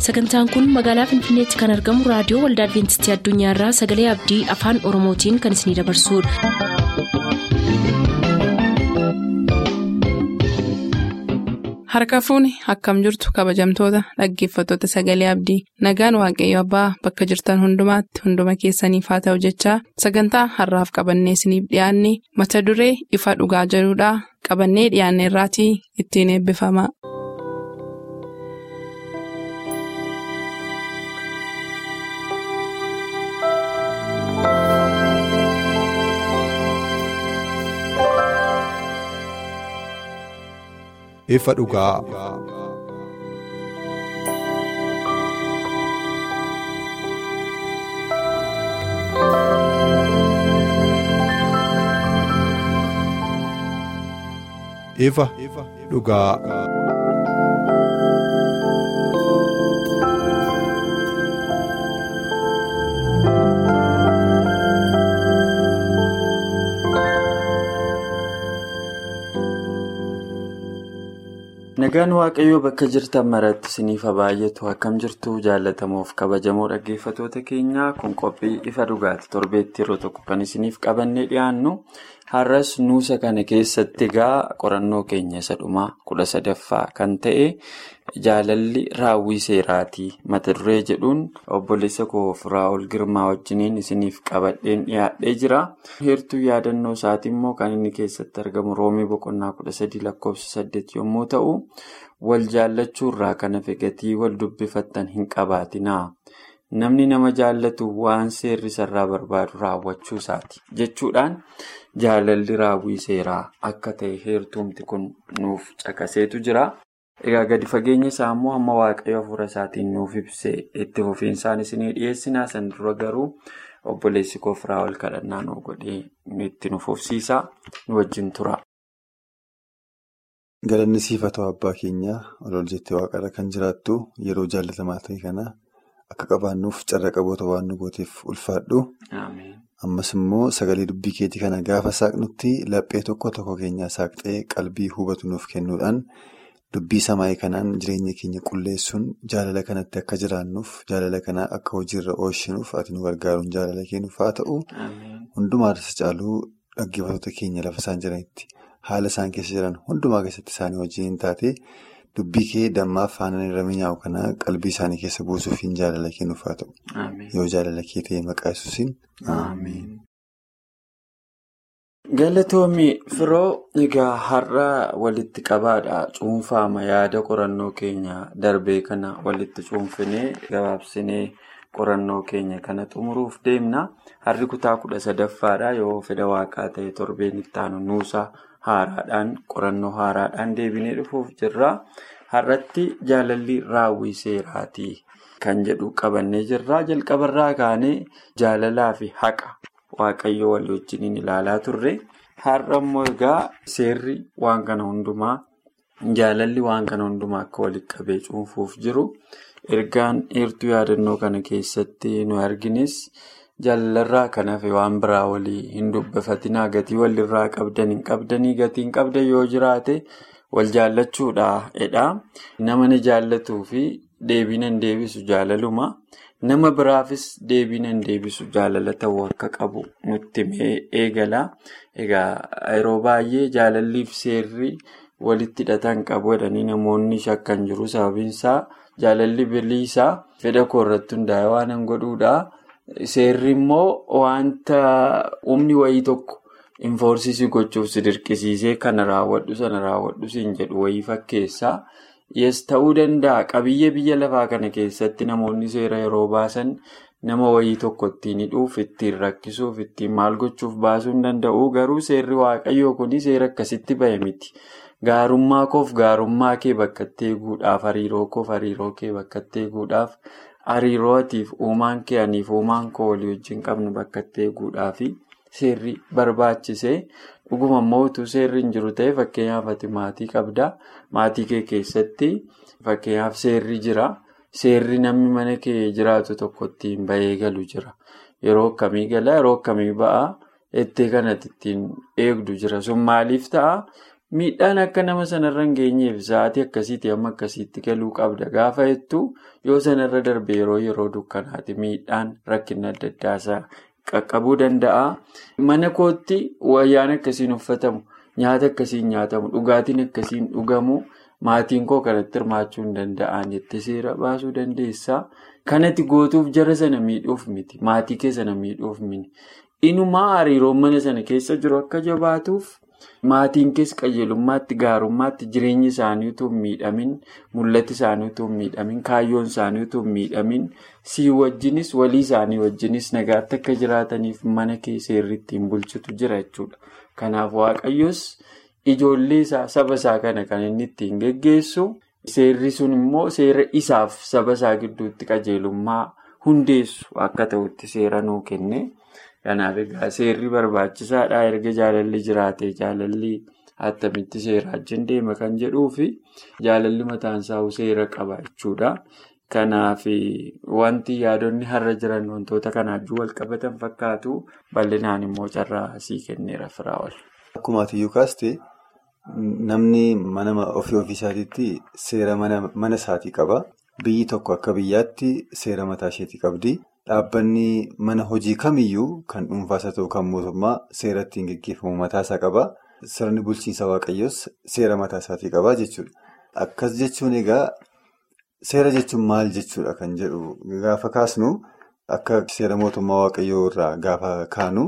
sagantaan kun magaalaa finfinneetti kan argamu raadiyoo waldaa adventistii addunyaarraa sagalee abdii afaan oromootiin kan isinidabarsudha. harka fuuni akkam jirtu kabajamtoota dhaggeeffattoota sagalee abdii nagaan waaqayyo abbaa bakka jirtan hundumaatti hunduma keessaniif haa ta'u jechaa sagantaa harraaf qabannee isiniif dhiyaanne mata duree ifa dhugaa jedhudhaa qabannee dhiyaanne irraatii ittiin eebbifama. ifa dhugaa. ifa dhugaa. Nagaan Waaqayyoo bakka jirtan maratti isiniif baay'atu akkam jirtu jaalatamuuf kabajamoo dhaggeeffatoota keenyaa kun qophii ifa dhugaati torbeetti yeroo tokko kan isiniif qabannee dhiyaannu har'as nuusa kana keessatti egaa qorannoo keenya isa dhumaa kudha sadaffaa kan ta'e jaalalli raawwii seeraatii mata duree jedhuun obboleessa koo Firaa'ol Girmaa wajjiniin isiniif qabadheen dhiyaadhee jira. heertuu yaadannoo isaati immoo kan inni keessatti argamu roomii boqonnaa kudha sadii lakkoofsa saddeet yommuu ta'u wal jaallachuu irraa kan hafe gatii wal dubbifattan hin qabaatinaa namni nama jaallatu waan seerri sarraa barbaadu raawwachuu isaati jechuudhaan jaalalli raawwii seeraa akka ta'e heertuumti kun nuuf caqaseetu jira. Egaa gadi fageenya isaa immoo amma waaqayyo hafuura isaatiin nuuf ibsee itti fufiinsaan isinii dhiyeessinaa san dura garuu obboleessi koo Firaa'ol kadhannaa nuu godhee itti nu fufsiisaa nu wajjin tura. Galanni siifatu abbaa keenyaa ol ol jettee waaqarra kan jiraattu yeroo jaallatamaa ta'e kana akka qabaannuuf carra qaboota waan nu gooteef ulfaadhu. Ammas immoo sagalee dubbii keetii kana gaafa saaqnutti laphee tokko tokko keenyaa saaqxee qalbii hubatu nuuf kennuudhaan. Dubbii samaayii kanaan jireenya keenya qulleessuun jaalala kanatti akka jiraannuuf jaalala kana akka hojiirra oolchinuuf ati nu gargaaruun jaalala kennuuf haa ta'u hundumaa isa caaluu dhaggeeffattoota keenya lafa isaan jiranitti haala isaan keessa jiran hundumaa keessatti isaanii wajjin taate dubbii kee dammaaf aannan irra mi'aawu kana qalbii isaanii keessa buusuuf hin jaalala kennuuf haa ta'u yoo jaalala kee ta'e maqaa yesuusiin ameen. Galatoomii firoo egaa har'a walitti qabaadha cuunfaama yaada qorannoo keenya darbee kana walitti cuunfinee gabaabsinee qorannoo keenya kana xumuruuf deemna har'i kutaa kudha sadaffaadha yoo fedha waaqaa ta'e torbeen itti aanu nuusa haaraadhaan qorannoo haaraadhaan deebinee dhufuuf jirra har'atti jaalalli raawwii seeraatii kan jedhu qabannee jirra jalqabarraa kaanee jaalalaa fi haqa. Waaqayyo walii wajjiniin ilaalaa turre har'a immoo egaa seerri waan kana hundumaa jaalalli waan kana hundumaa akka walitti qabee cuunfuuf jiru ergaan heertuu yaadannoo kana keessatti nu argines jaalalarraa kan hafe waan biraa walii hin dubbifatinaa gatii walirraa qabdan hin qabdanii gatii hin qabdan yoo jiraate wal jaallachuudha nama ni jaallatuu fi deebiin hin deebisu jaalaluma. Nama biraafis deebiin hin deebisu jaalala ta'uu akka qabu nutti eegala. Egaa yeroo baay'ee jaalalliif seerri walitti hidhatan qabu jedhanii namoonni shakkan jiru. Sababiin isaa jaalalli biliisaa fedha koo irratti hundaa'e waan hin godhuudha. Seerri immoo wanta humni wayii tokko infoorsiisii gochuuf si dirqisiisee kana raawwadhu sana raawwadhu siin jedhu wayii fakkeessa. Yes ta'uu danda'a qabiyyee biyya lafaa kana keessatti namoonni seera yeroo baasan nama wayii tokko ittiin hidhuuf ittiin rakkisuuf ittiin maal gochuuf baasuu hin danda'u garuu seerri waaqayyoo kun seera akkasitti bahe miti gaarummaa koof gaarummaa kee bakkatti eeguudhaaf hariiroo koof hariiroo kee bakkatti eeguudhaaf hariiroo atiif uumaan kee aniif uumaan koo walii wajjin qabnu bakkatti eeguudhaaf seerri barbaachise. Dhuguma immoo utuu seerri hin jiru ta'e fakkeenyaaf ati maatii qabda. Maatii kee keessatti fakkeenyaaf seerri jira. Seerri namni mana kee jiraatu tokko ittiin bahee galu jira. Yeroo akkamii gala yeroo akkamii ba'a ettee kanatti ittiin eegdu jira. Sun maaliif ta'a? miidhaan akka nama sanarra hin geenyeef sa'aatii akkasiitti amma akkasiitti galuu qabda gaafa jettu yoo sanarra darbe yeroo yeroo dukkanaati miidhaan rakkina adda addaasaa qaqqabuu danda'a. Mana kootti wayyaan akkasiin uffatamu nyaata akkasiin nyaatamu dhugaatiin akkasiin dhugamu. Maatiin koo kanatti hirmaachuu hin danda'an jettee seera baasuu dandeessaa. Kanatti gootuuf jara sana miidhuuf miti. Maatii kee sana miidhuuf miti. Inumaa hariiroon mana sana keessa jiru akka jabaatuuf maatiin keessa qajeelummaatti, gaarummaatti jireenyi isaanii utuu hin miidhamin, mul'ati isaanii utuu hin miidhamin, kaayyoon isaanii utuu hin miidhamin, sii wajjinis walii isaanii wajjinis nagaatti akka jiraataniif mana kee seerri ittiin bulchitu jira jechuudha. Kanaaf Waaqayyos. Ijoollee isaa saba isaa kana kan inni ittiin geggeessu seerri sun immoo seera isaaf saba isaa gidduutti qajeelummaa hundeessu akka ta'utti seera nuu kenne. Kanaaf egaa seerri barbaachisaadha erga jaalalli jiraate jaalalli attamitti seera wajjin deema kan jedhuu fi jaalalli mataan isaa seera qaba jechuudha. Kanaaf wanti yaadonni har'a jiran wantoota kanaan wal qabatan fakkaatu bal'inaan immoo carraa sii kenneera firaa ol. Akkuma atiyyuu kaaste namni mana ofii ofii isaatiitti seera mana isaatii qaba. Biyyi tokko akka biyyaatti seera mataa isheetii qabdi. Dhaabbanni mana hojii kamiyyuu kan dhuunfaas haa ta'u kan mootummaa seera ittiin gaggeeffamu mataa isaa qaba. Sirni bulchiinsa waaqayyoos seera mataa isaatii qaba jechuudha. Akkas jechuun egaa seera jechuun maal jechuudha kan jedhu gaafa kaasnu akka seera mootummaa waaqayyoo irraa gaafa kaanu.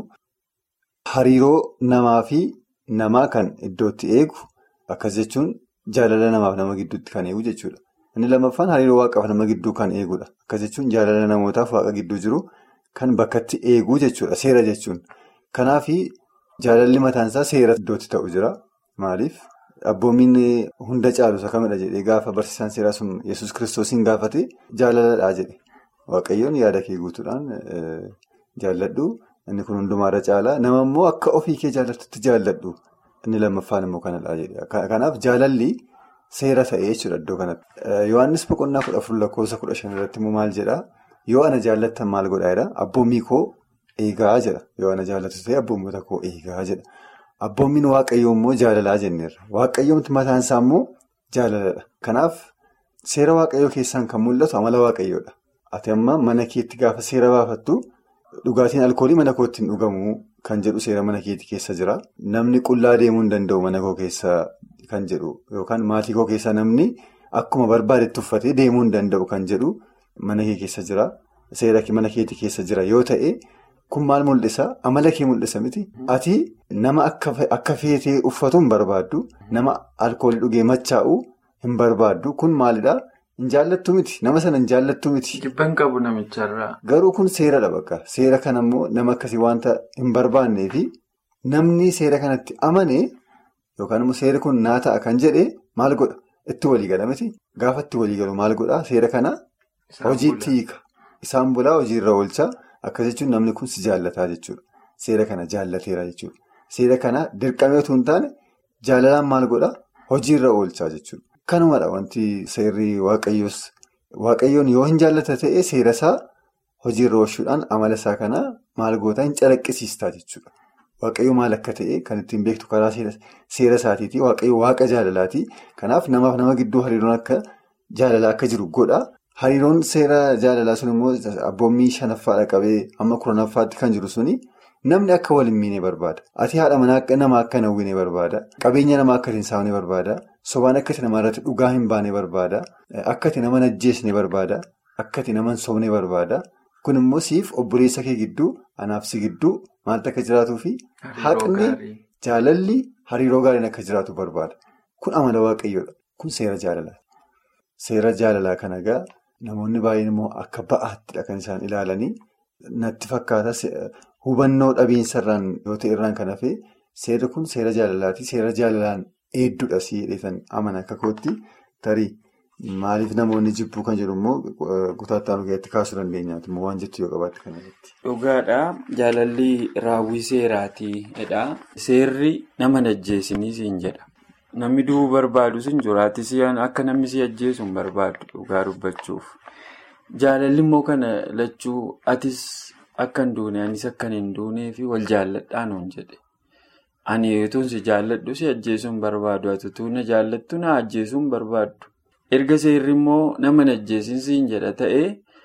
Hariiroo namaa fi namaa kan iddootti eegu akkas jechuun jaalala namaaf nama gidduutti kan eegu jechuudha. Inni lammaffaan hariiroo waaqaaf nama gidduu kan eegudha. Akkas jechuun jaalala namootaaf waaqa gidduu jiru kan bakkatti eeguu jechuudha seera jechuun. Kanaaf jaalalli mataan isaa seera iddootti ta'u jira. Maaliif abboomiin hunda caalu isa kamidha jedhee gaafa barsiisaan seeraa sun yesus kiristoosiin gaafate jaalaladhaa jedhe. Waaqayyoon yaada kee guutuudhaan jaalladhu. Inni kun hundumaarra caalaa nama immoo akka ofii kee jaallattutti jaalladhu inni lammaffaan immoo kanadha jedhe. Kanaaf jaalalli seera ta'ee jechuudha iddoo kanatti. Yohaannis boqonnaa kudha afur lakkoofsa kudha shan irratti immoo maal jedhaa? Yoo ana jaallattan maal godhaa jedhaa? Abboommii koo eegaa jedha. Yoo ana jaallattu ta'e abboommota koo eegaa jedha. Abboommiin waaqayyoo immoo jaalalaa jenneerra. Waaqayyoomti mataan isaa immoo jaalaladha. Kanaaf seera waaqayyoo keessaan kan mul'atu amala waaqayyoodha. Ati amma mana keetti gaafa seera baafattu. Dhugaatiin alkoolii mana kootti hin dhugamu kan jedhu seera mana keetti keessa jira. Namni qullaa deemuu hin danda'u mana koo keessa kan jedhu yookaan maatii koo keessa namni akkuma barbaadetti uffatee deemuu hin danda'u kan jedhu mana kee keessa jira. Seera mana keetti keessa jira yoo ta'e kun maal mul'isa? Amala kee mul'isa miti. Ati nama akka feetee uffatu hin barbaaddu. Nama alkoolii dhugee machaa'u hin barbaaddu. Kun maalidhaa? Hin jaallattu miti. Nama sana hin jaallattu miti. Jibban qabu namicharraa. Garuu kun seeradha bakka. Seera kana immoo nama akkasii wanta hin barbaannee fi namni seera kanatti amane yookaan immoo seera kun naa ta'a kan jedhe maal godha? Itti walii gala miti. Gaafa itti walii galu maal godhaa? Seera kana hojiitti hiika. Isaan bulaa hojiirra oolchaa. Akkas jechuun namni kun si jaallataa jechuudha. Seera kana jaallateera jechuudha. Seera kana dirqamee otoo hin taane jaalalaan maal godhaa? Hojiirra oolchaa jechuudha. Kanumadha wanti seerri waaqayyoos waaqayyoon yoo hin jaallata ta'e seera isaa hojiirra oolchuudhaan amala isaa kana maal gootaa hin calaqqisiistaa jechuudha. Waaqayyo maal akka ta'e kan ittiin beektu karaa seera isaatiiti. Waaqayyo waaqa jaalalaati. Kanaaf namaaf nama gidduu hariiroon akka jaalalaa akka jiru godha. Hariiroon seera jaalalaa sun immoo abboommii shanaffaadha qabee amma kurnaffaatti kan jiru suni namni akka wal hin miine barbaada. Ati haadha manaa nama akka hin hawwine barbaada. Qabeenya namaa akka hin saamne barbaada. Sobaan akkati namaa irratti dhugaa hin baane barbaada. Akkati nama ajjeesne barbaada. Akkati nama hin sobne barbaada. Kun immoo siif obboleessa kee gidduu anaaf si gidduu maaltu akka jiraatuu fi haqni jaalalli hariiroo gaariin akka jiraatu barbaada. Kun amala waaqayyoodha. Kun seera jaalalaa. Seera jaalalaa kana egaa namoonni baay'een immoo akka ba'aattidha kan isaan ilaalanii natti fakkaata hubannoo dhabiinsarraan yoo ta'e irraan kan hafe seerri kun seera jaalalaati. Seera jaalalaan hedduudha si jedheetan amana akka kootti tarii maaliif namoonni jibbuu kan jedhu immoo kutaattaan dhugaatti kaasuu dandeenyaati immoo waan jettu yoo qabaatte kan irratti. Dhugaadha. Jaalalli raawwii seeraatiidha. Seerri nama ajjeesinii siin jedha. Namni du'uu barbaadu sin jiraati akka namni si ajjeesu hin barbaadu dhugaa dubbachuuf. Jaalalli immoo kana lachuu atis akka hin duune anis akka hin duunee fi wal jaalladhaa nuun jedhe. Ani utuun si jaalladhu si ajjeesuun barbaadu. Ati utuu na jaallattu na ajjeesuun barbaaddu. Erga seerri immoo nama na ajjeesin siin jedha ta'ee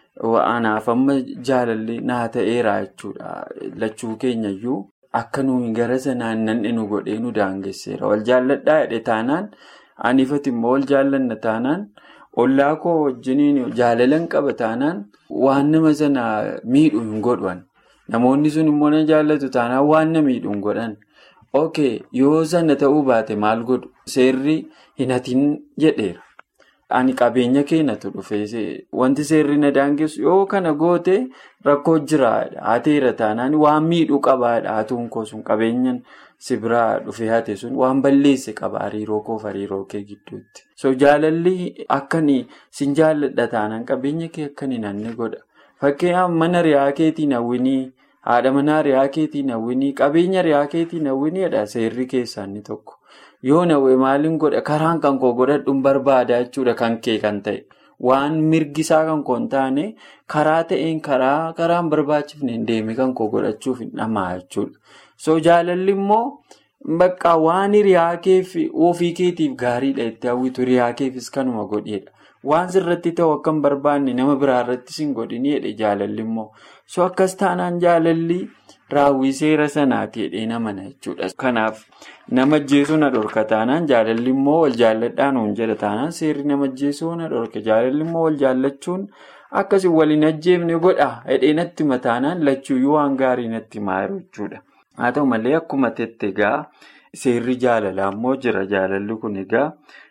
anaaf amma jaalalli naa ta'eera jechuudha. Lachuu keenyayyuu akka nuyi gara sanaan nanni nu godhee nu daangesseera. Wal jaalladhaa jedhe taanaan anifati immoo wal jaallanna taanaan ollaa koo wajjiniin jaalalan qaba taanaan waan nama sana miidhu hin godhan. Namoonni sun immoo na jaallatu taanaan waan na miidhu hin godhan. Ok yoo sana ta'uu baate maal godhu? Seerri hin hatin jedheera. Ani qabeenya keenyatu dhufee wanti seerri na daangessu yoo kana goote rakkoo jiraadha. Hateera taanaan waan miidhuu qabaadha. Hatuun koo sun qabeenyaan si biraa dhufee hate sun waan balleesse qaba hariiroo koof hariiroo kee gidduutti. So jaalalli akkanii sin jaalladha taanaan qabeenya kee akkanii nanni godha. Fakkeenyaaf mana riyaa keetiin hawwinii haadha manaa riyaa keetiin hawwinii qabeenya riyaa keetiin hawwiniidha seerri keessaa inni tokko. Yoo nawwee maaliin godha karaan kan koo godhadhuun barbaada jechuudha kan kee kan ta'e. Waan mirgisaa kan koo hin taane karaa ta'een karaa karaan barbaachifne hin deeme kan koo godhachuuf hin dhamaa jechuudha. So jaalalli immoo bakka waan hiriyaa keef ofii keetiif gaariidha itti hawwitu hiriyaa keefis kanuma godheedha. Waan sirratti ta'u akka hin barbaanne nama biraa irrattis hin godhin jedhe jaalalli immoo. So akkas taanaan jaalalli raawwii seera sanaati jedhee namana jechuudha. Kanaaf nama ajjeesuu na dhorka taanaan jaalalli immoo wal jaalladhaa nuun jedha taanaan seerri nama ajjeesuu na dhorka jaalalli immoo wal jaallachuun akkasii waliin ajjeefne godha jedhee natti mataanaan lachuuyyuu waan gaarii natti maaru jechuudha. Haa ta'u malee akkuma tette egaa seerri jaalalaa immoo jira jaalalli kun egaa.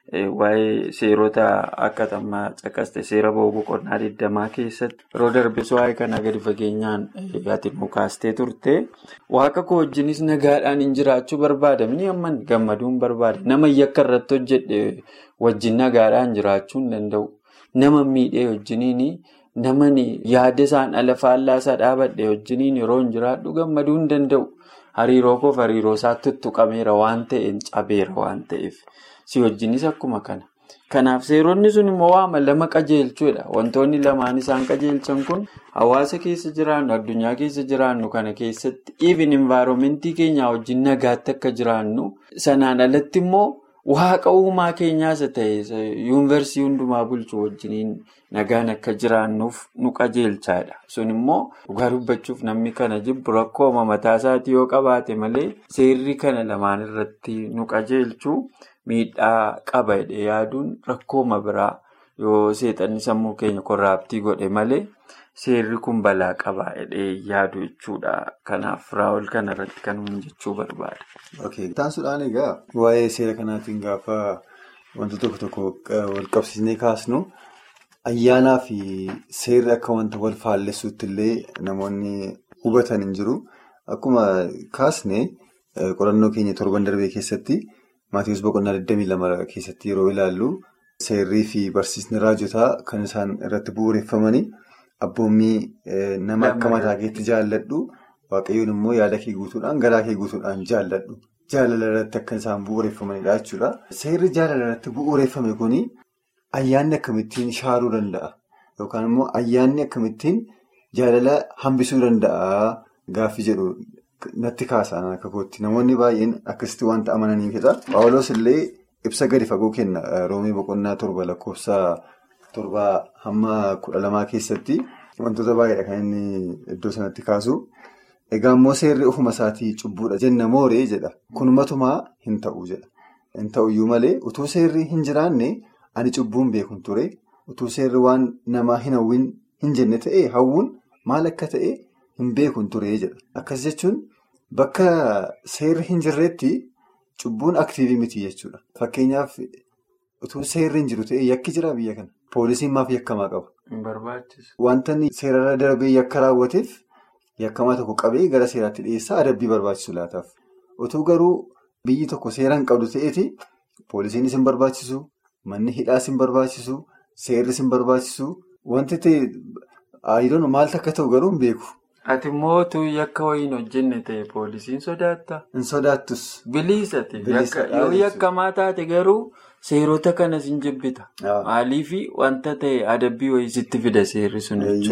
Waa'ee seerota akka tammaa caqaste seera bo'oo boqonnaa 20 keessatti yeroo darbee waa'ee kana gadi fageenyaan ati mukaastee turte waaqa koo wajjinis nagaadhaan hin jiraachuu barbaadamni amman gammaduun barbaada nama yakka irratti hojjedhe wajjin nagaadhaan jiraachuu hin danda'u nama miidhee wajjiniin nama yaada isaan ala faallaa isaa dhaabadhe wajjiniin yeroo hin jiraadhu gammaduu hin danda'u hariiroo koof hariiroo isaa tuttuqameera waan ta'een cabeera waan ta'eef. Si wajjinis akkuma kana. Kanaaf seeronni sun immoo waama lama qajeelchuudha. Wantoonni lamaan isaan qajeelchan kun hawaasa keessa jiraannu, addunyaa keessa jiraannu kana keessatti even environmentii keenyaa wajjin nagaatti akka jiraannu sanaan alatti immoo waaqa uumaa keenyaas ta'e yuunivarsiitii hundumaa bulchuu wajjiniin nagaan akka jiraannuuf nu qajeelchaadha. Sun immoo dhugaa dubbachuuf namni kana jibbu rakkoo mataa isaatii yoo qabaate malee seerri kana lamaan irratti nu qajeelchu. Miidhaa qaba jedhee yaaduun rakkooma biraa yoo seexanni sammuu keenya korraaptii godhe malee seerri kun balaa qaba jedhee yaadu jechuudha. Kanaaf raawul kanarratti kan hin jechuu barbaada. Taasisuudhaan egaa waa'ee seera kanaatiin gaafa wantoota tokko tokko wal qabsiisnee kaasnu ayyaanaa fi seerri akka wanta wal faallessuutti illee namoonni hubatan hin jiru. Akkuma kaasne qorannoo keenya torban darbee keessatti. Maatiiwwan boqonnaa 22 keessatti yeroo ilaallu seerrii fi barsiisni raajotaa kan isaan irratti bu'uureffamanii abboommii nama akka mataa keetti jaalladhu waaqayyoon immoo yaada kee guutuudhaan garaa kee guutuudhaan jaalladhu jaalala irratti akka isaan bu'uureffamanidha jechuudha. Seerri jaalala irratti bu'uureffame kuni ayyaanni akkamittiin shaaruu danda'a yookaan immoo ayyaanni akkamittiin jaalala hambisuu danda'a gaaffii jedhu. Natti kaasaan akka kootti namoonni baay'een akkasitti wanta amananiifidha. Paawuloos illee ibsa gadi fagoo kenna roomii boqonnaa torba lakkoofsa torbaa hamma kudha lamaa keessatti wantoota baay'eedha kan inni iddoo sanatti kaasu. Egaa immoo seerri ofuma isaatii cubbuudha jenna mooree jedha. Kun matumaa hin ta'u jedha. Hin ta'uyyuu malee utuu seerri hin jiraanne ani cubbuun beekun ture. Utuu seerri waan namaa hin hawwin hin jenne ta'e hawwuun maal akka ta'e hin beekun ture jedha. Akkas jechuun. Bakka seerri hin jirretti cubbuun aktiivii miti jechuudha. Fakkeenyaaf utuu seerri hin jiru ta'e yakki jira biyya kana. Poolisiin maaf yakkamaa qaba? Wanta seerarra darbee yakka raawwateef yakkamaa tokko qabee gara seeraatti dhiyeessaa adabbii barbaachisu laataaf. Utuu garuu biyyi tokko seera hin qabdu ta'eeti poolisiinis hin barbaachisu, manni hidhaas hin barbaachisu, seerris hin barbaachisu. Wanti ta'e maaltu akka ta'u garuu hin beeku. Ati immoo utuu yakka wayii hin hojjenne ta'e poolisiin sodaattaa? Hin sodaattus. Biliisati. Yoo yakkamaa taate garuu seerota kanas hin jibbita. Maaliif wanta ta'e adabbii wayii sitti fida seerri sun jechuudha.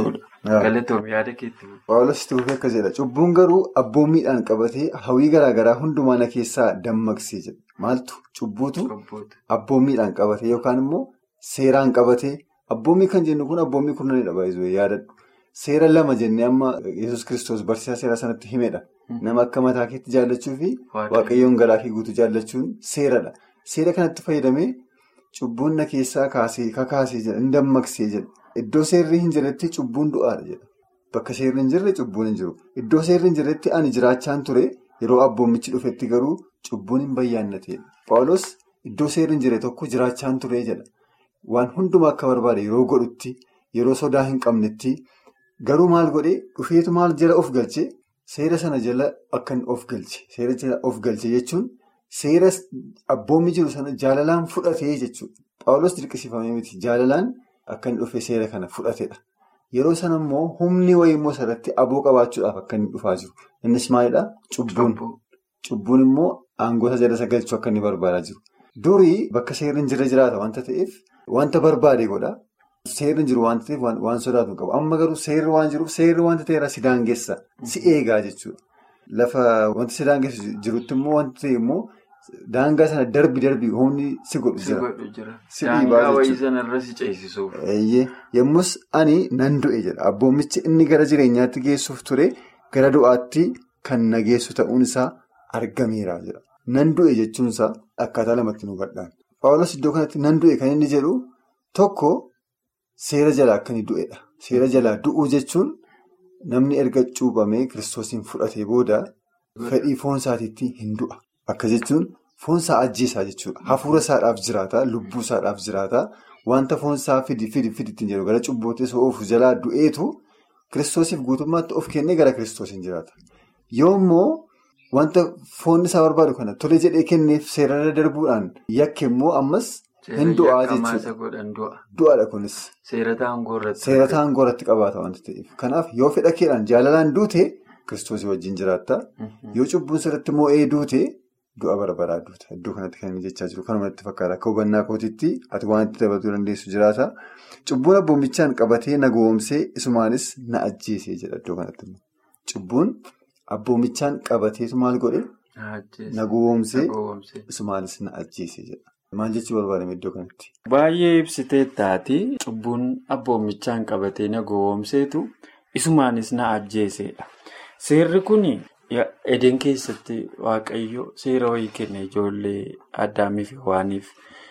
Galatoom yaada keetti. Paawulos Tuufee akkas jedha. Cubbuun garuu abboommiidhaan qabatee hawwii garaagaraa hundumaa na keessaa dammaqsee jedha. Maaltu cubbuutu abboommiidhaan qabatee yookaan immoo seeraan qabatee abboommii kan jennu kun abboommii kurnanidha baay'ee yaadadhu. Seera lama jennee amma yesus kiristoos barsiisaa seera sanatti himedha. Nama akka mataa keetti jaallachuu fi waaqayyoon garaa kee guutuu jaallachuun seeradha. Seera kanatti fayyadamee cubbuun na keessaa kakaasee jedha. Inni dammaqsee jedha. Iddoo seerri hin jirretti cubbuun du'aadha jedha. Bakka seerri hin jirre cubbuun hin jiru. Iddoo seerri hin jirretti ani jiraachaan ture yeroo abboommichi dhufetti garuu cubbuun hin bayyaannateedha. Paawulos iddoo seerri hin jirre tokko jiraachaan ture jedha. Waan hundumaa akka barbaade yeroo godhutti yeroo sodaa hin qabnetti garuu maal godhee dhufeetu maal jala of galche seera sana jala akka of galche. Seera jala of galche jechuun seera abboommi jiru sana jaalalaan fudhatee jechuudha. Paawulos dirqisiifamee miti jaalalaan akka inni dhufee seera kana fudhatedha. Yeroo sana immoo humni wayii immoo sarratti aboo qabaachuudhaaf akka inni dhufaa jiru. Innis maalidhaa? Cubbuun. Cubbuun immoo aangoota jala isa galchuu akka inni barbaadaa jiru. Durii bakka seerri hin jirre jiraata waanta ta'eef wanta barbaade godha. Seerri hin jiru waanta ta'eef waan sodaatu hin qabu. Amma garuu seerri waan jiruuf seerri waanta ta'eera si daangessa. Si eegaa jechuudha. Lafa wanti si daangessu jirutti immoo wanta ta'e immoo daangaa sana darbi darbi humni si godhu jira. Si daangaa wayii sanarra si ceesisuuf. Yommus ani nan du'e jedha. Abboommichi inni gara jireenyaatti geessuuf ture gara du'aatti kan na geessu ta'uun isaa argameera jedha. Nan du'e jechuunsaa akkaataa lamatti nu badhaan. Paawulos iddoo kanatti nan du'e kan inni jedhu tokko seera jalaa akka inni du'edha. Seera jalaa du'uu jechuun namni erga cuuphamee kiristoosiin fudhatee booda fedhii foon isaatiitti hin du'a. Akka jechuun foon isaa ajjeesaa jechuudha. Hafuura isaadhaaf jiraata, lubbuu isaadhaaf jiraata. Wanta foon isaa fidi fidi fidi jedhu gara cubbootees oofu jalaa du'eetu kiristoosiif guutummaatti of kennee gara kiristoosiin jiraata. Yoo immoo wanta foon isaa barbaadu kana tole jedhee kenneef seerarra darbuudhaan yakke immoo ammas hin du'aa jechuudha. Du'aadha kunis. Seerata aangoo irratti qabaata wanta ta'eef. Kanaaf yoo fedha keedhaan jaalalaan duute kiristoosii wajjin jiraatta. Yoo cubbuun sirratti moo'ee duute. Du'a barbaraa duuta. Iddoo kanatti kan inni jechaa jiru. Kanuma itti fakkaata. Akka hubannaa kootiitti ati waan itti dabaluu dandeessu jiraata. Cubbuun abboommichaan qabatee na goomsee isumaanis na ajjeesee jedha iddoo kanatti. Cubbuun abboommichaan qabateetu maal godhe? Na goomsee isumaanis na ajjeesee jedha. Maal jechuu barbaadame iddoo kanatti? Baay'ee ibsitee taati. Cubbuun abboommichaan qabatee na goomseetu isumaanis na ajjeesedha. Seerri kuni. Edeen keessatti waaqayyo seera wayii kenne ijoollee addaamiif waaniif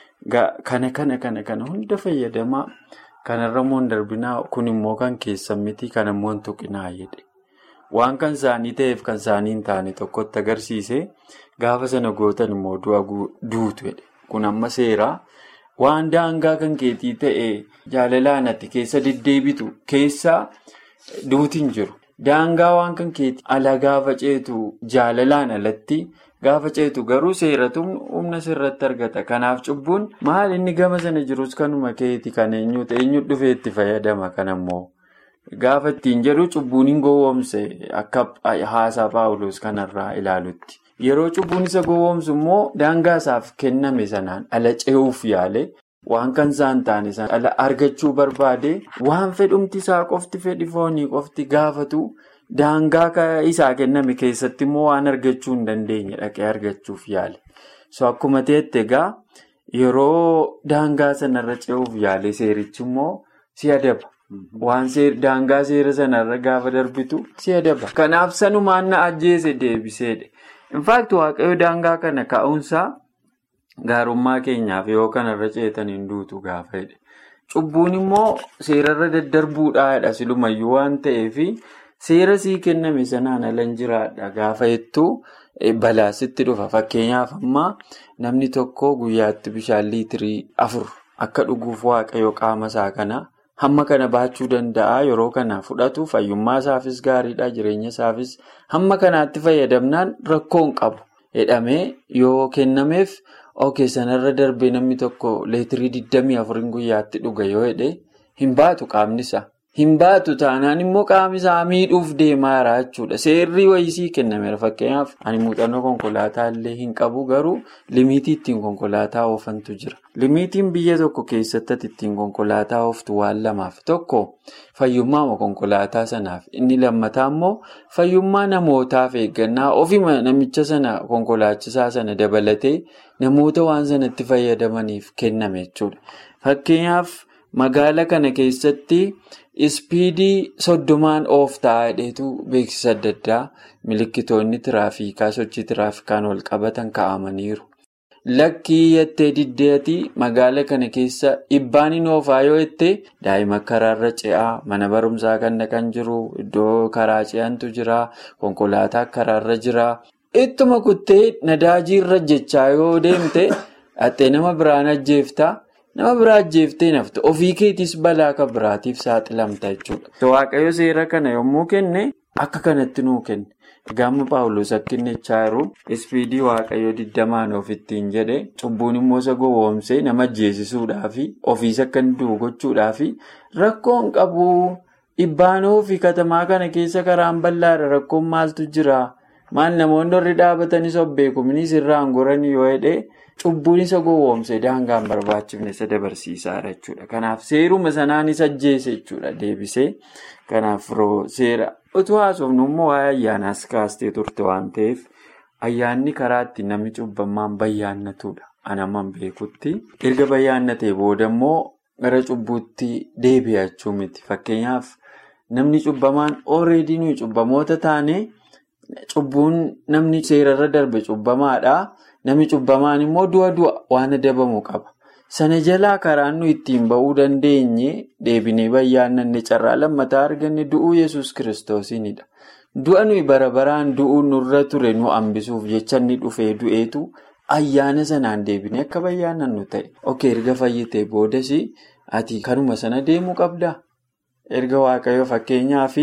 kana kana kana kana hunda fayyadamaa kanarra immoo hin darbinaa kun immoo kan keessan miti kan immoo hin tuqinaa jedhe waan kan isaanii ta'eef kan isaanii hin taane tokkotti agarsiise gaafa sana gootan immoo du'a duutu jedhe kun amma seeraa waan daangaa kan keetii ta'e jaalalaan ati keessa deddeebitu keessaa duuti hin jiru. Daangaa waan kan keetii ala gaafa ceetu jaalalaan alatti gaafa ceetu garuu seeratu humna sirratti argata. Kanaaf cubbuun maal inni gama sana jirus kanuma keeti kan eenyuutu eenyu dhufee itti fayyadama kanammoo gaafa ittiin jedhu cubbuun hin gowwoomse akka haasaa paawuloos kanarraa ilaalutti. Yeroo cubbuun isa gowwoomsu immoo daangaa isaaf kenname sanaan ala ce'uuf yaale. Waan kan isaan taane sana argachuu barbaade waan fedhumti isaa qofti fedhi foonii qofti gaafatu daangaa isaa kenname keessatti immoo waan argachuu hin dandeenye dhaqee argachuuf yaale. So akkuma ta'etti egaa yeroo daangaa sanarra ce'uuf yaale seerichi immoo si adaba. Waan daangaa seera sanarra gaafa darbitu si adaba. Kanaaf sanumaan na ajjeese deebiseedha. Infaakti waaqayyo daangaa kana ka'uunsaa. Gaarummaa keenyaaf yoo kanarra ceetan hin duutu gaafadha. Cubbuun immoo seerarra daddarbuudhaadha silumayyuu waan ta'eef seera sii kenname sanaan ala hin jiraadha gaafa jettu balaasitti dhufa. Fakkeenyaaf ammaa namni tokko guyyaatti bishaan liitirii afur akka dhuguuf waaqayyo qaama isaa kana hamma kana baachuu danda'a yeroo kana fudhatu fayyummaa isaafis gaariidha jireenya isaafis hamma kanaatti fayyadamnaan rakkoon qabu jedhamee yoo kennameef. Ok sanarra darbee namni tokko leetirii 24 guyyaatti dhuga yoo jedhe hin baatu qaamni isaa hin baatu taanaan immoo qaamni isaa miidhuuf deemaa jira jechuudha. Seerri wayisii kennameera fakkeenyaaf ani muuxannoo konkolaataa illee hin qabu garuu limiitii ittiin konkolaataa oofantu jira. Limiitiin biyya tokko keessatti ittiin konkolaataa ooftu waan lamaaf tokko fayyummaa konkolaataa sanaaf inni lammataa immoo fayyummaa namootaaf eeggannaa ofima namicha sana konkolaachisaa sana dabalatee namoota waan sanatti fayyadamaniif kenname jechuudha. Fakkeenyaaf magaala kana keessatti. Ispiidii soddomaan ooftaa jedheetu beeksisa adda addaa milikkitoonni tiraafikaa sochii tiraafikaan wal qabatan kaa'amaniiru. Lakkii jettee diddeetii magaala kana keessa dhibbaan hin oofaa yoo jettee daa'ima karaarra ce'aa mana barumsaa kan dhaqan jiru iddoo karaa ce'antu jira konkolaataa karaarra jira. Ittuma kuttee nadaajii irra jechaa yoo deemte hattee nama biraan ajjeeftaa. Nama biraa ajjeeftee naftu ofii keetiis balaa kan biraatiif saaxilamta jechuudha. Waaqayyo seera kana yommuu kenne akka kanatti nuu kenne. Gaamma Paawuloos akka inni jechaa jiru ispiidii waaqayyo digdamaan of ittiin jedhe cubbuun immoo isa gowwoomsee nama ajjeesisuudhaafi ofiis akka inni du'u gochuudhaafi rakkoon qabu dhibbaanoo fi katamaa kana keessa karaan bal'aadha rakkoon maaltu jira maal namoonni warri dhaabatanis of beekuminis irraan goranii yoo jedhee. Cubbuun isa gowwoomsee daangaan barbaachifne isa dabarsiisaadha jechuudha. Kanaaf seeruma sanaan isa ajjeese jechuudha deebisee. Kanaaf seera utuu haasofnu immoo waa'ee ayyaanaas kaastee turte waan ta'eef ayyaanni karaa ittiin namni cubbamaan bayyaannatudha. Anaman beekutti erga bayyaannatee booda immoo gara cubbuutti deebi'a jechuu miti. Fakkeenyaaf namni cubbamaan ooreedii nuyi cubbamoota taane cubbuun namni seerarra darbe cubbamaadha. Namni cubbamaan immoo du'a du'a waan adabamu qaba. Sana jalaa karaan nu ittiin ba'uu dandeenye deebinee bayyaannanne carraa lammataa arganne du'uu yesus kiristoosiinidha. Du'a nuyi bara baraan du'uu nurra ture nu hambisuuf jecha inni dhufee du'eetu ayyaana sanaan deebinee akka bayyaannannu ta'e. Ok erga fayyitee boodas ati kanuma sana deemuu qabdaa? Erga waaqayyo fakkeenyaaf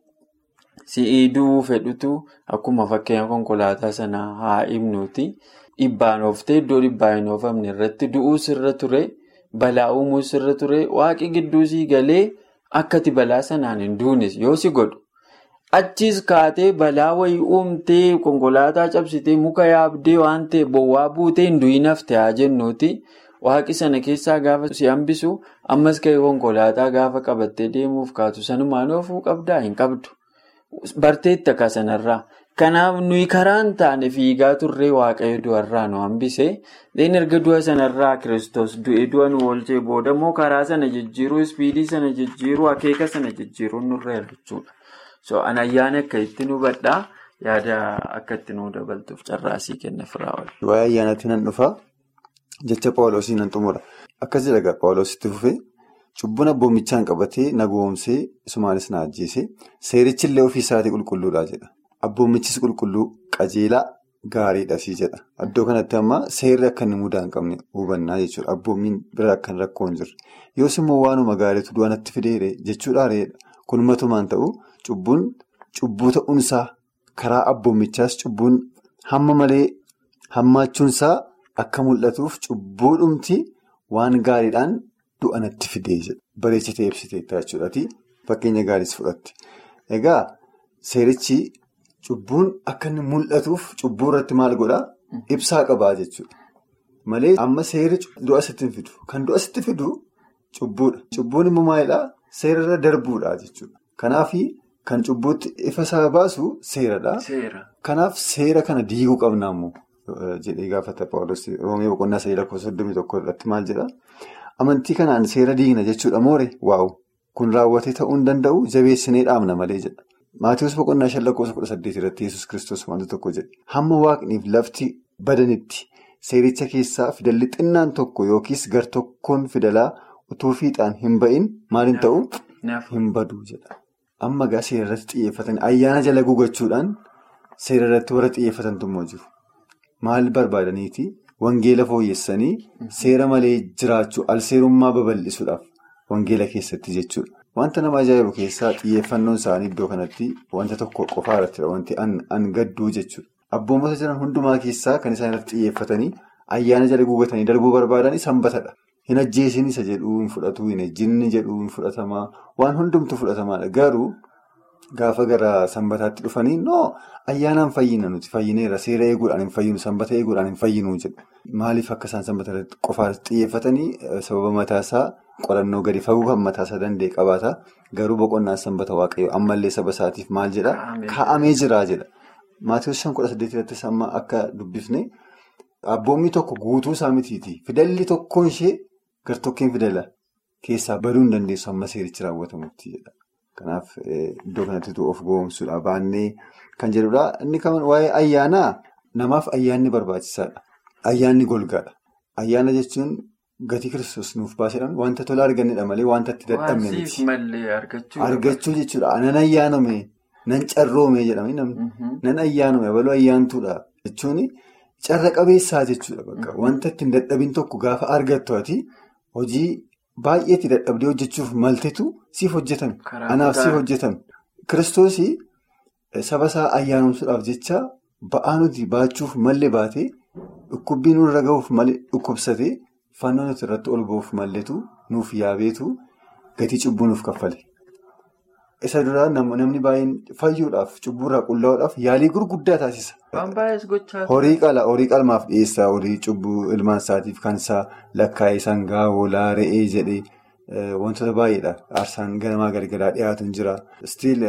si'ii du'uu fedhutu akkuma fakkeenya konkolaataa sanaa haa himnuuti. Dhibbaan ooftee iddoo dhibbaa hin oofamne irratti du'uu sirra ture balaa uumuu sirra ture waaqi gidduu sii galee akkati balaa sanaan hin duunes yoo si godhu achiis kaatee balaa wayii uumtee konkolaataa cabsitee muka yaabdee waan ta'e bowwaa buutee hin du'iin haftee haa jennuuti waaqi sana keessaa gaafa si hambisu ammas ka'ee konkolaataa gaafa qabattee deemuuf kaatu sanumaan oofuu qabdaa hin qabdu barteetta akka sanarraa. Kanaaf nuyi karaan taane fiigaa turree waaqayyo du'arraa nu hambise. Deen erga du'a sanarraa kiristoos du'e du'a nu oolchee booda immoo karaa sana jijjiiruu, ispiidii sana jijjiiruu, akeeka sana jijjiiruun nurra jechuudha. So an ayyaana akka itti nu badhaa yaada akka itti nu dabaltuuf carraasii kenna firaa oola. Waa'ee ayyaanaatti nan dhufaa jecha Paawuloosii nan xumura. Akkas jedha Paawuloositti fufee cubbuun abboomichaan qabatee na goomsee sumaanis na ajjeese seerichillee ofii isaatii qulqulluudha jedha. Abboomichis qulqulluu qajeelaa gaariidha sii jedha. Iddoo kanatti amma seerri akka inni mudaa hin qabne hubannaa jechuudha. Abboommiin bira akka hin rakkoo hin jirre. Yoos immoo waanuma gaariitu du'a natti fideere jechuudha reedha. Kun matumaan ta'u cubbuun cubbuu ta'uunsaa karaa abboomichaas cubbuun hamma malee hammaachuunsaa akka mul'atuuf cubbuudhumti waan gaariidhaan du'a natti fidee jedha. Bareechitee ibsiteetta jechuudhaati. Fakkeenya gaariis fudhatte. Egaa seerichi. Cubbuun akka inni mul'atuuf cubbuu irratti maal godhaa? Ibsaa qabaa jechuudha. Malee amma seerri du'a sitti hin fidu. Kan du'a sitti fidu cubbuudha. Cubbuun immoo maalidhaa? Seerarra darbuudha jechuudha. Kanaaf kan cubbuutti ifa isaa baasu seeradha. Kanaaf seera kana diiguu qabna ammoo jedhee gaafata Paawuloos Roomee boqonnaa sadii lakkoofsa soddomii tokko irratti maal jedhaa? Amantii kanaan seera diigna jechuudha moore waa'u kun raawwatee ta'uu hin danda'u jabeessinee dhaabna malee jedha. Maatiiwwan boqonnaa shan lakkoofsa kudha saddeet irratti yesus kiristoos wantoota tokko jedhe hamma waaqniif lafti badanitti seericha keessaa fidalli xinnaan tokko yookiis gar tokkoon fidalaa utuu fiixaan hin ba'in maal hin ta'u hin baduu jedha. Amma gaa seera irratti xiyyeeffatan ayyaana jala gugachuudhaan seera irratti warra xiyyeeffatantu immoo jiru. Maal barbaadaniiti wangeela fooyyessanii seera malee jiraachuu alseerummaa babal'isuudhaaf wangeela keessatti jechuudha. Wanta nama ajaa'ibu keessaa xiyyeeffannoon isaanii iddoo kanatti wanta tokko qofaa irrattidha. Wanti an gadduu jechuudha. Abboomota jiran hundumaa keessaa kan isaan irratti xiyyeeffatanii ayyaana jala guugatanii darbuu barbaadan sanbatadha. hin ajjeesin isa jedhuu hin fudhatu hin ejjinni jedhuu hin fudhatamaa waan hundumtu fudhatamaadha garuu gaafa gara sanbataatti dhufanii noo ayyaanaan fayyina nuti fayyineera seera eeguudhaan hin fayyinu sanbata eeguudhaan hin fayyinu jedhu maaliif akka isaan sanbata qofaa xiyyeeffatanii sababa mataasaa qorannoo gadi fagoo kan mataasaa danda'e qabaata garuu boqonnaan sanbata waaqayyo ammallee saba isaatiif maal jedha kaa'amee jira jedha. Maatiiwwan shan kudha saddeet irrattis amma akka dubbifne abboommii tokko guutuu isaa mitiiti. Fidalli tokkoon ishee gartokkeen fidala keessaa baduu hin dandeessu amma seerichi raawwatamutti jedha. Kanaaf iddoo kanatti of goomsuudha baannee kan jedhudha. Inni kan waa'ee ayyaanaa namaaf ayyaanni barbaachisaadha. Ayyaanni golgaadha. Ayyaana jechuun gatii kiristoos nuuf baasedhaan wanta tola argannedha malee wanta itti dadhabne miti. Argachuu jechuudha. Nan ayyaaname. Nan carroomee jedhame namni nan ayyaaname abaluu ayyaantuudha jechuun carra qabeessaa jechuudha bakka wanta ittiin dadhabin tokko gaafa argattu ati hojii baay'eetti dadhabdee hojjechuuf maltetu siif hojjetame anaaf siif hojjetame kiristoosii saba isaa ayyaanamsuudhaaf jecha ba'aa nuti baachuuf mallee baatee dhukkubbii nurra gahuuf malee dhukkubsatee fannoo nuti irratti ol ba'uuf malleetu nuuf yaabeetu gatii cubbuu nuuf kaffale. Isa duraa namni baay'een fayyuudhaaf cubburraa qullaa'uudhaaf yaalii gurguddaa taasisa. Horii qala horii qalmaaf dhiyeessaa horii cubbuu ilmaan isaatiif kan isaa lakkaa'ee sangaa hoolaa re'ee jedhee wantoota baay'eedha. Aarsaan ganamaa gargaraa dhiyaatu hin jira. Stiil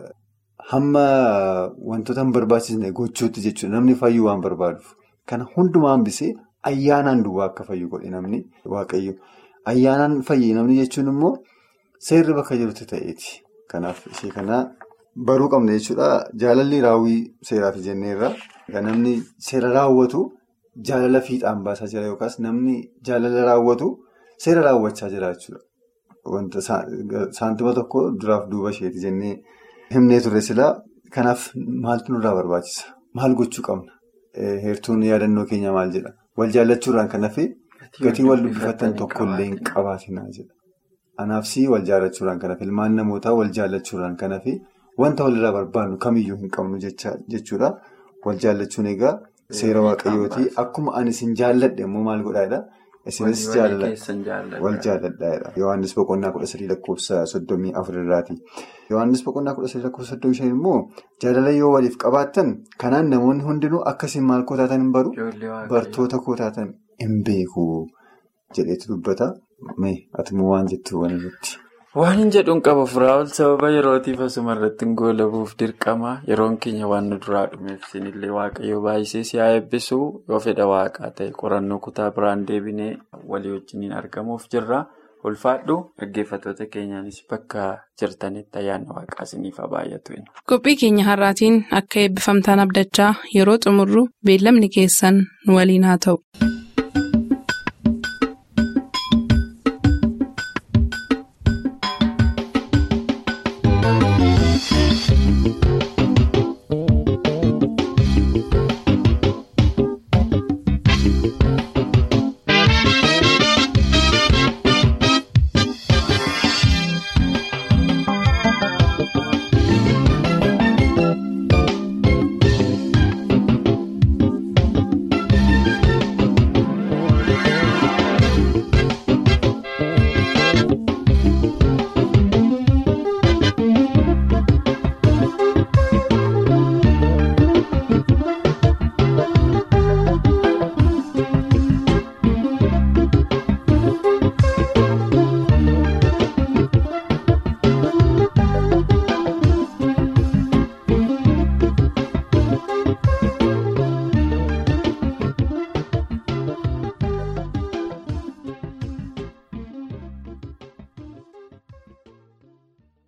hamma wantoota hin barbaachisne gochuutti jechuudha namni fayyuu waan barbaaduuf. Kana hundumaa hambisee ayyaanaan duwwaa akka fayyu godhe namni waaqayyo. Ayyaanaan fayye namni jechuun immoo seerri bakka jirutti ta'eeti. Kanaaf ishee kana baruu qabna jechuudha. Jaalalli raawwii seeraati jenneerra. Namni seera raawwatu jaalala fiixaan baasaa jira yookaas namni jaalala raawwatu seera raawwachaa jira jechuudha. Wanta saantima tokko duraaf duuba isheeti jennee himnee turre silaa kanaaf maaltu nurraa barbaachisa? Maal gochuu qabna? Heertuun yaadannoo keenya maal jedha? Wal jaallachuudhaan kan hafe gatii wal dubbifatan tokkollee hin qabaatinaa jedha. Anaafsii wal jaallachuudhaan kan hafe ilmaan namootaa wal jaallachuudhaan kan hafe wanta walirraa barbaannu kamiyyuu hin qabnu jechuudha. Wal jaallachuun egaa seera waaqayyooti. Akkuma ani isin jaalladhe immoo maal godhaadha? Isinis wal jaalladhaadha. Yohaannis boqonnaa kudha sadii lakkoofsa soddomii afur irraati. Yohaannis boqonnaa kudha sadii lakkoofsa soddomii shan immoo jaalala yoo waliif qabaattan kanaan namoonni hundinuu akkasiin maal koo taatan hin baru? Bartoota koo taatan hin beeku jedheetu dubbata. Mee atimoo waan jettu waan irratti? Waan hin jedhuun qaba furaa'ol sababa yerootiif asuma irratti hin goolabuuf dirqama yeroon keenya waan nu duraa dhumeef sinillee waaqayyo baay'isee si haa eebbisu yoo fedha waaqaa ta'e qorannoo kutaa biraan deebinee walii wajjiniin argamuuf jirra. Ulfaadhu dhaggeeffattoota keenyaanis bakka jirtanitti ayyaanni waaqaa isiniif haa baay'atu. Qophii keenya har'aatiin akka eebbifamtaan abdachaa yeroo xumurru beellamni keessan nu waliin haa ta'u.